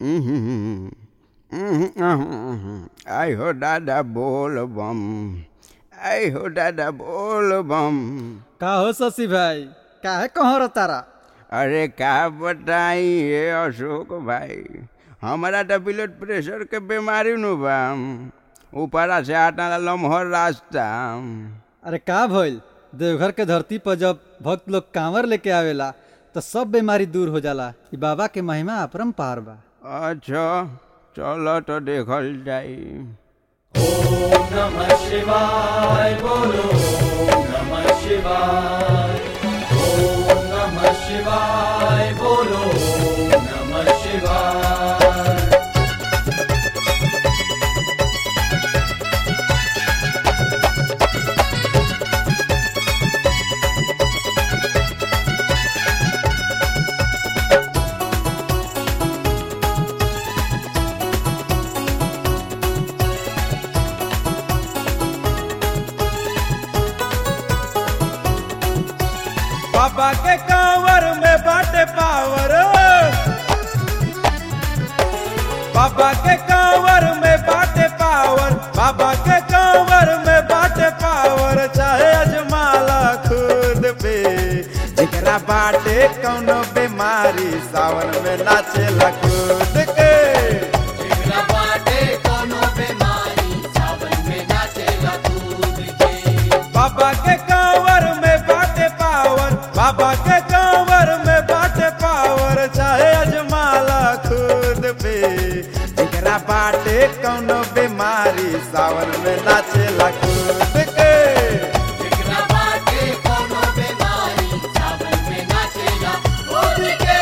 आई हो दादा बोल बम आई हो दादा बोल बम का हो शशि भाई काहे कहाँ तारा अरे का बताई ये अशोक भाई हमारा तो ब्लड प्रेशर के बीमारी नु बा ऊपरा से आटा लम्हर रास्ता अरे का भइल देवघर के धरती पर जब भक्त लोग कांवर लेके आवेला तो सब बीमारी दूर हो जाला ई बाबा के महिमा अपरम्पार बा अच्छा चलो तो देखल जाई नमः शिवाय बोलो नमः शिवाय ओम नमः शिवाय बोलो नमः शिवाय बाबा के कांवर में बाटे पावर बाबा के कांवर में बाटे पावर बाबा के कांवर में बाटे पावर चाहे अजमाला खुद पे जेकरा बाटे कौनो बीमारी सावन में नाचेला खुद के जिगरा बाटे कोनो बीमारी सावन में नाचेला कूद के बाबा के कांवर में बाटे पावर बाबा के कांवर में बाटे पावर चाहे अजमाला खुद पे जेकरा बाटे कौनो बीमारी सावन में नाचेला खुद के जिगरा बाटे कोनो बीमारी सावन में नाचेला कूद के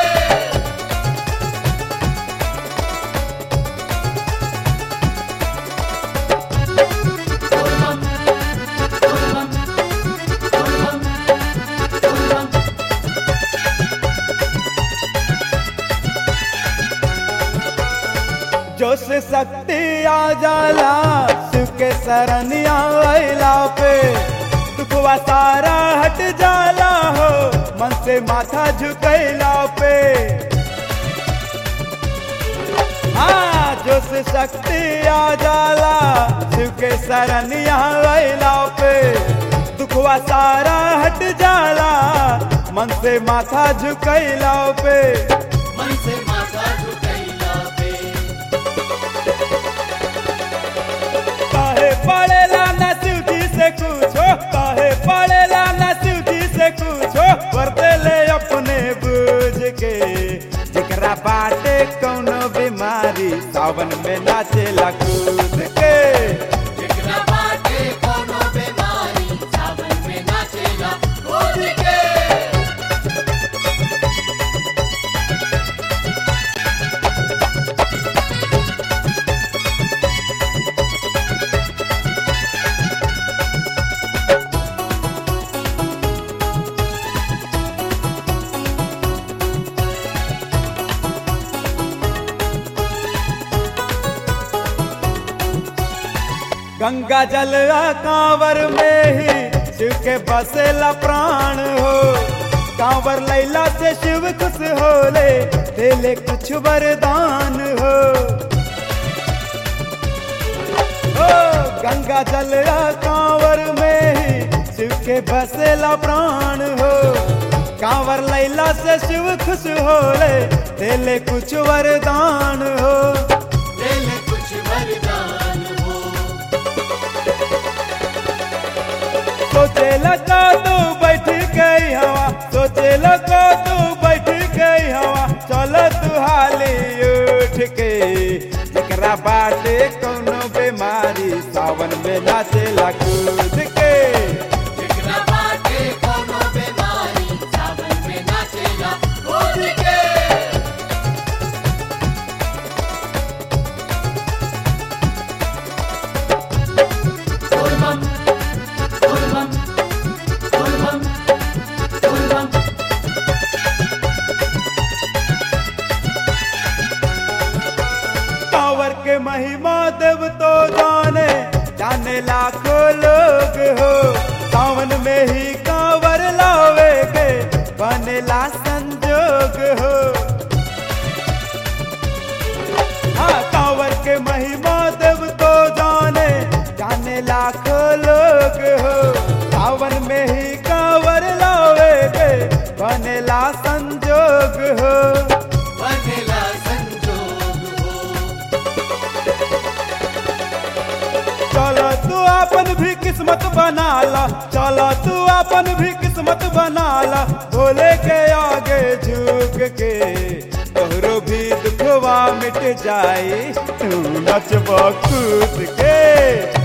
जो से शक्ति आ जाला शिव के शरणिया अइला पे दुखवा सारा हट जाला हो मन से माथा झुकैला पे हाँ जो से शक्ति आ जाला शिव के शरणिया अइला पे दुखवा सारा हट जाला मन से माथा झुकैला पे मन से माथा झुकैला पे काहे पड़ेला न शिवजी से कुछो काहे पड़ेला न शिवजी से कुछो करते ले अपने बुझ के जेकरा बाटे कौनो बीमारी सावन में नाचेला कूद के जिगरा बाटे कोनो बीमारी सावन में नाचेला कूद के गंगा जल कांवर में ही शिव के बसेला प्राण हो कांवर लैला से शिव खुश होले देले कुछ वरदान हो ओ गंगा जल कांवर में ही शिव के बसेला प्राण हो कांवर लैला से शिव खुश होले देले कुछ वरदान हो दिल कुछ वरदान हो सोचे लगा तू बैठ गई हवा सोचे लगा तू बैठ गई हवा चल तू हाली उठ के एकरा बाटे कोनो बीमारी सावन में नाचेला कूद के जिगरा बाटे कोनो बीमारी सावन में नाचेला कूद के बोल बम बोल बम बोल बम बोल बम कांवर के महिमा देव तो जाने जाने लाखों लोग हो सावन में ही कांवर लावे के बनेला संजोग हो के महिमा देव तो जाने जाने लाखों लोग हो सावन में ही कांवर लावे के बनेला संजोग हो बनेला संजोग हो चलो तू अपन भी किस्मत बना ला चलो तू अपन भी किस्मत बना ला भोले के आगे झुक के तोहरो भी दुखवा मिट जाई तू नचबो कूद के